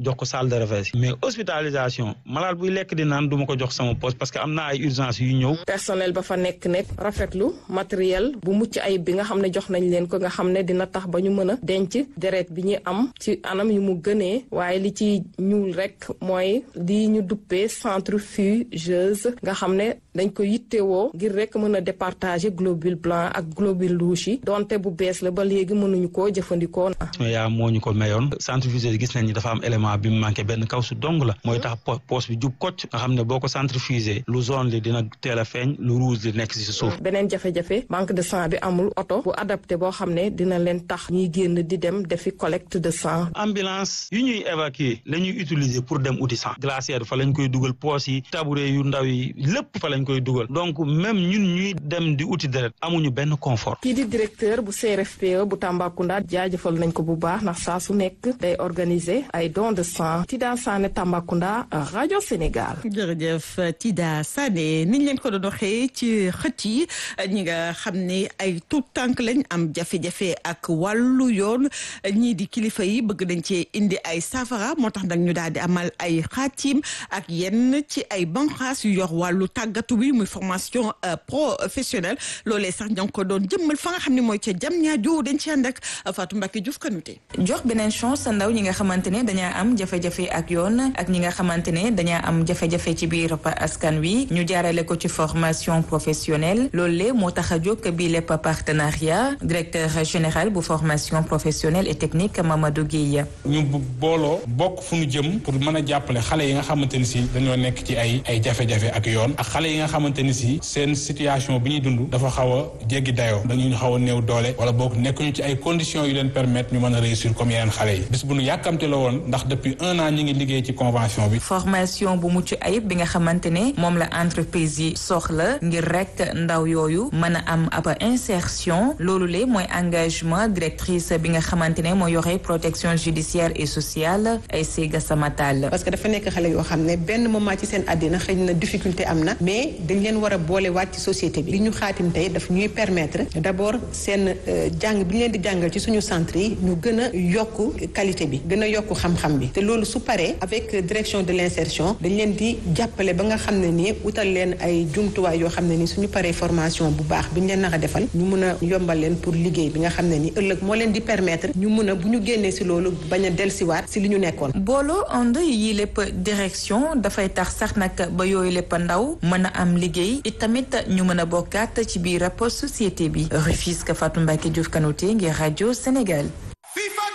jox ko salle de réveil mais hospitalisation malade buy lekk di naan du ma ko jox sama poste parce que am na ay urgence yu ñëw. personnel ba fa nekk nekk rafetlu matériel bu mucc ayib bi nga xam ne jox nañ leen ko nga xam ne dina tax ba ñu mën a denc deret bi ñu am ci anam yu mu gënee waaye li ci ñuul rek mooy li ñu duppee centrifugeuse nga xam ne dañ ko yittewoo ngir rek mën a départager globule blanc ak globule rouge yi donte bu bees la ba léegi mënuñu koo jëfandikoo. yaa moo ñu ko mayoon centrifugeuse gis nañ ni dafa am élément bi mu manqué benn kaw su dong la mooy tax poche bi jub kocc nga xam ne boo ko centrifugé lu zone li dina teel a feeñ lu rouge li nekk si suuf. beneen jafe-jafe manque de sang bi amul oto bu adapté boo xam ne dina leen tax ñuy génn di dem defi collecte de sang. ambulance yu ñuy évacuer la ñuy utiliser pour dem uti sang glacière fa lañ koy dugal poche yi tabouret yu ndaw yi lépp fa lañ koy dugal donc même ñun ñuy dem di uti deret amuñu benn confort. kii di directeur bu CRFPE bu Tambacounda jaajëfal nañ ko bu baax ndax saa su nekk day organiser ay don de sang Tida Sané Tambacounda rajo Sénégal. jërëjëf Tida Sané niñ leen ko doon waxee ci xët yi ñi nga xam ne ay tout tànk lañ am jafe-jafe ak wàllu yoon ñii di kilifa yi bëgg nañ cee indi ay safara moo tax nag ñu daal di amal ay xaatim ak yenn ci ay banqaas yu yor wàllu tàggatu bi muy formation professionnelle loolee sax ñoo ngi ko doon jëmmal fa nga xam ne mooy ca jam ñaajo dañ ci ànd ak Fatou Mbacke Diouf Kanouté jox beneen chance sa ndaw ñi nga xamante ne dañaa am jafe-jafe ak yoon ak ñi nga xamante ne dañaa am jafe-jafe ci biir askan wi ñu jaarale ko ci formation professionnelle loolu le moo tax a jóg bii lépp partenariat directeur général bu formation professionnelle et technique Mamadou Guèye ñu booloo bokk fu ñu jëm pour mën a jàppale xale yi nga xamante ni si dañoo nekk ci ay ay jafe-jafe ak yoon ak xale yi nga xamante ni si seen situation bi ñuy dund dafa xaw a jéggi dayoo dañu xaw a néew doole wala boog nekkuñu ci ay conditions yu leen permettre ñu mën a réussir comme yeneen xale yi bis bu ñu yàkkamte la woon ndax depuis un an ñi ngi liggéey ci convention bi formation bu mucc ayib bi nga xamante ne moom la entreprise yi soxla ngir rek ndaw yooyu mën a am ab insertion loolu le mooy engagement directrice bi nga xamante ne moo yore protection judiciaire et sociale ay Sega Samatal parce que dafa nekk xale yoo xam ne benn moment ci seen àddina xëy na difficulté am na mais dañ leen war a boole waat ci société bi li ñu xaatim tey daf ñuy permettre d'abord seen jàng bi ñu leen di jàngal ci suñu centre yi ñu gën a yokk qualité bi gën a yokk xam-xam bi te loolu su paree avec direction de l'insertion dañ leen di jàppale ba nga xam ne nii utal leen ay jumtuwaay yoo xam ne ni suñu paree formation bu baax bi ñu leen naka defal ñu mun a yombal leen pour liggéey bi nga xam ne ni ëllëg moo leen di permettre ñu mun a bu ñu génnee si loolu bañ a delsiwaat si li ñu nekkoon booloo ànd yi lépp direction dafay tax sax nag ba yooyu lépp ndaw mën a am liggéey it tamit ñu mën a bokkaat ci biir rapport société bi Rufisque Fatou Mbacke Diouf Kanouté ngir rajo Sénégal